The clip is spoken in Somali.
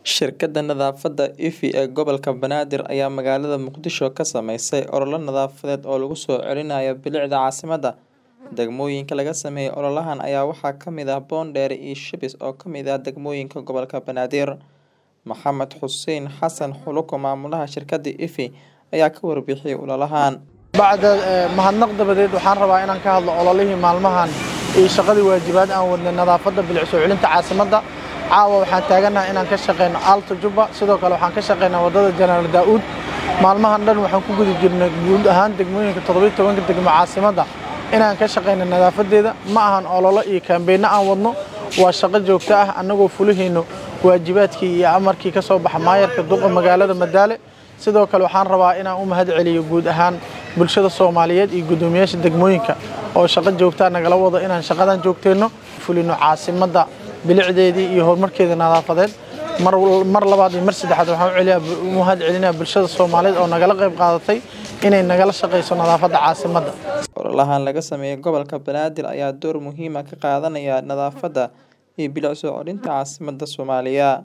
Shirkadda nadaafadda Effie ee gobolka Banaadir ayaa magaalada Muqdisho ka sameysay olole nadaafadeed oo lagu soo celinayo bilicda caasimadda. Degmooyinka laga sameeyay ololahan ayaa waxaa ka mid ah Boondere iyo Shibis oo ka mid ah degmooyinka gobolka Banaadir. Maxamed Xuseen Xasan Xuluko maamulaha shirkadda Effie ayaa ka warbixiyay ololahan. bacda mahadnaq dabadeed waxaan rabaa inaan ka hadlo ololihii maalmahan iyo shaqadii waajibaad aan wadnay nadaafadda bilic soo celinta caasimadda caawa waxaan taaganahay inaan ka shaqeyno Alto Juba sidoo kale waxaan ka shaqeynaa wadada Janaal Daa'uud maalmahan dhan waxaan ku guda jirnay guud ahaan degmooyinka 17 degmo caasimadda inaan ka shaqeyno nadaafadeeda ma ahan ololo iyo kaambeyno aan wadno waa shaqo joogto ah annagoo fulihayno waajibaadkii iyo amarkii ka soo baxa maayarka duqa magaalada Madaale sidoo kale waxaan rabaa inaan u mahad celiyo guud ahaan bulshada Soomaaliyeed iyo gudoomiyaasha degmooyinka oo shaqo joogto ah nagala wado inaan shaqadan joogteyno fulino caasimadda bilicdeedii iyo horumarkeeda nadaafadeed mar mar labaad iyo mar saddexaad waxaan u celiyaa u mahad celinayaa bulshada Soomaaliyeed oo nagala qayb qaadatay inay nagala shaqeyso nadaafadda caasimadda Ololahan laga sameeyay gobolka Banaadir ayaa door muhiim ah ka qaadanaya nadaafadda iyo bilic soo celinta caasimadda Soomaaliya.